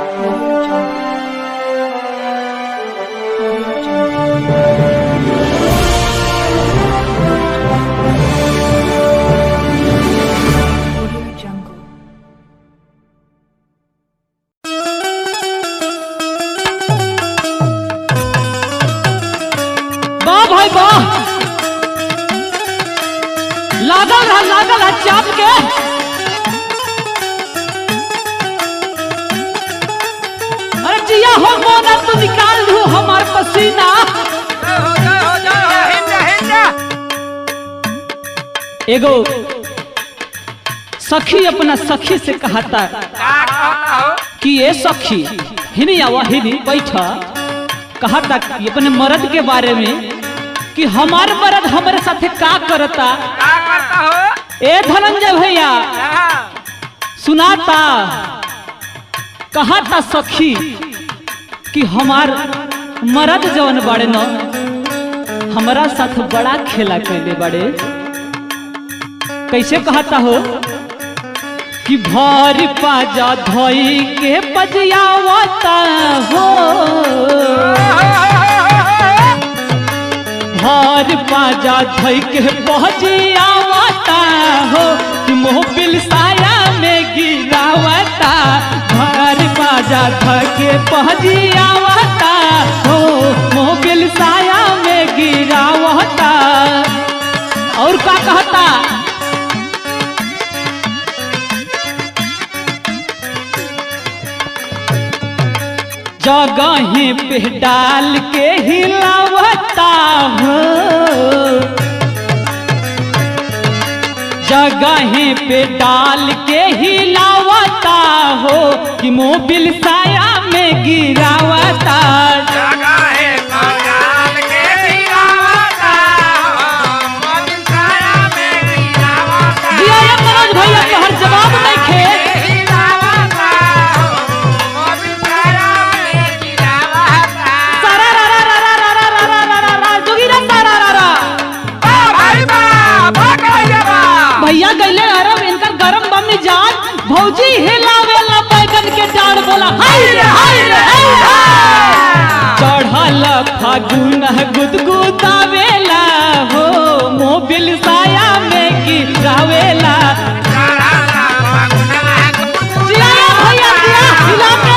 Audio Jungle. Audio Jungle. Audio Jungle. वाह भाई वाह लागल रहा लागल रहा चाप के अरे जिया हो मोना तू निकाल दू हमार पसीना एगो सखी अपना सखी से कहता कि ये सखी हिनी आवा हिनी बैठा कहता कि अपने मर्द के बारे में कि हमार मर्द हमारे साथे का करता ए धनंजय भैया सुनाता कहता सखी कि हमार मर्द जवन बड़े न हमारा साथ बड़ा खेला कैले बड़े कैसे कहता हो कि भर पाजा धोई के बजियावता हो भर पाजा धोई के बजियावता हो कि मोबिल साया में गिरावता भर पाजा धोई के बजियावता हो मोबिल साया में गिरावता और का कहता जगह पे डाल के हिलावता हो जगह पे डाल के हिलावता हो कि मोबिल साया में गिरावता दिया ये मनोज भैया के हर जवाब नहीं खे सारा रा रा रा रा रा रा रा रा रा रा रा जोगिरा सारा रा रा भैया गईले अरब इनकर गरम बम जान भौजी हिलावेला बैगन के डाढ़ बोला हाय रे हाय रे हाय रे। चढ़ल फागुन गुदगुदावेला हो मोबिल साया में गिरावेला जिया भैया जिया हिला के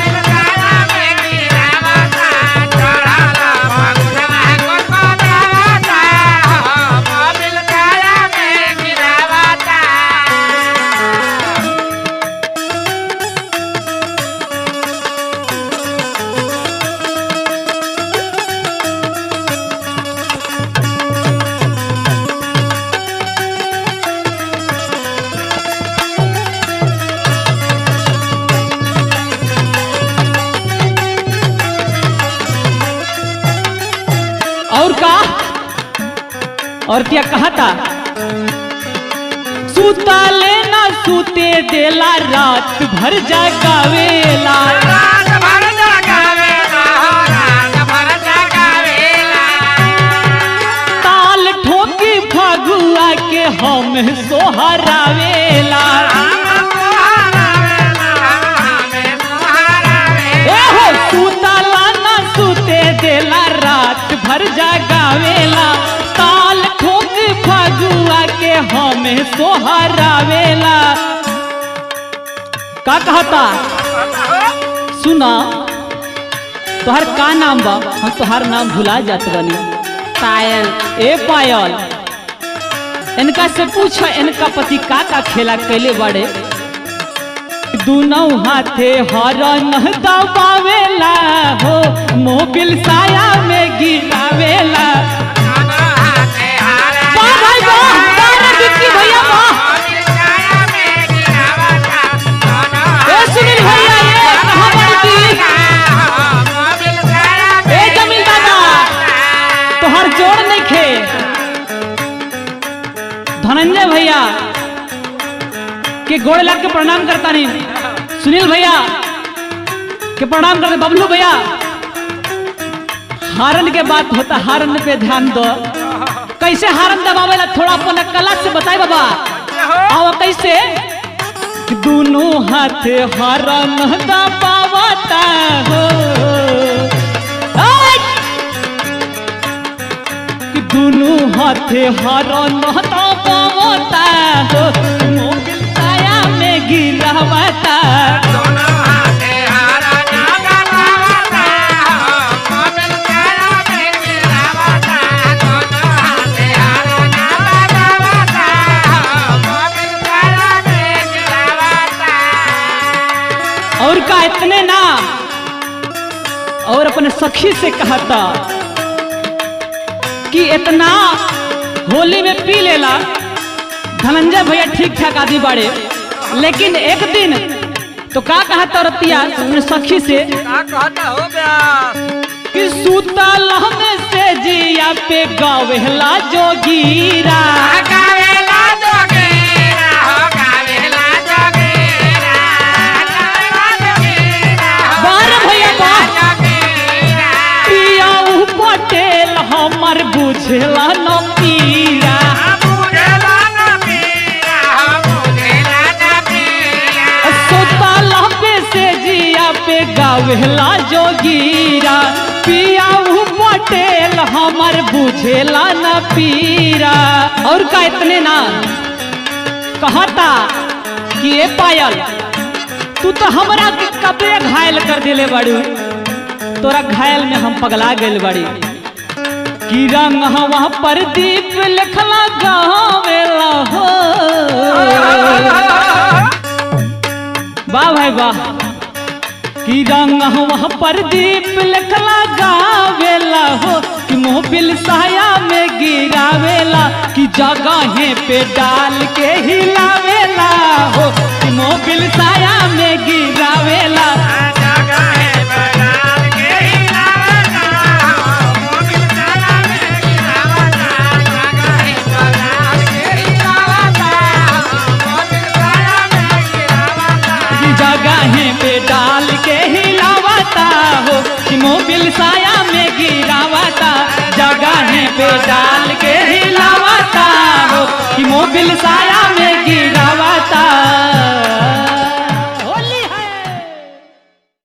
और का और क्या कहा था सूता लेना सूते देला रात भर जगावेला ताल ठोकी फगुआ के हम सोहरावेला ए हो सूता लाना सूते देला रात भर जगावेला ताल ठोकी फगुआ के हम सोहरावेला का कहता सुना तोहर का नाम बा हम तोहर नाम भुला जात बनी पायल ए पायल इनका से पूछ इनका पति का का खेला कैले बड़े दोनों हाथे हरन दबावेला हो मोबिल साया में गिरावेला वाह भाई वाह तारा बिक्की भैया वाह ए सुनील भैया ये कहाँ बड़ी ए जमील दादा तोहर जोड़ नहीं खे धनंजय भैया के गोड़ लग के प्रणाम करता नहीं सुनील भैया के प्रणाम करते बबलू भैया हारन के बात होता हारन पे ध्यान दो कैसे हारन दबावेला थोड़ा अपन कला से बताए बाबा आओ कैसे कि दोनों हाथ हरन दबावा हर नहता पवता हो मोबिल साया में गिरावता दोनों हाथे हारा नागा लावता मोबिल साया में गिरावता दोनों हाथे हारा नागा लावता मोबिल साया में गिरावता और का इतने ना और अपने सखी से कहता कि इतना होली में पी लेला धनंजय भैया ठीक ठाक आदमी बाड़े लेकिन एक दिन तो का कहा तरतिया अपने सखी से का कहता हो व्यास कि सुतल में से जिया पे गावेला जोगीरा गावेला जोगेरा हो गावेला जोगेरा गावेला जोगेरा हो बार भैया बा जोगेरा पिया पटेल हमर बुझेला न पीरा मुझेला ना पीरा मुझेला ना पीरा सुतल पे से जिया पे गावेला जोगीरा पिया पटेल हमर बुझेला न पीरा और का इतने ना कहता कि ए पायल तू तो हमरा के कबे घायल कर दिले बाड़ू तोरा घायल में हम पगला गइल बाड़ी कि रंग हवा पर दीप लिखला गावेला हो वाह भाई वाह कि रंग हवा पर दीप लिखला गावेला हो कि मोबिल साया में गिरावेला कि जगह पे डाल के हिलावेला हो कि मोबिल साया में गिरावेला जगह है बलाल के हिलावता मोबिल साया में गिरावता जगह है बलाल के हिलावता मोबिल साया में गिरावता कि जगह पे डाल के हिलावता हो कि मोबिल साया में गिरावता जगह पे डाल के हिलावता हो कि मोबिल साया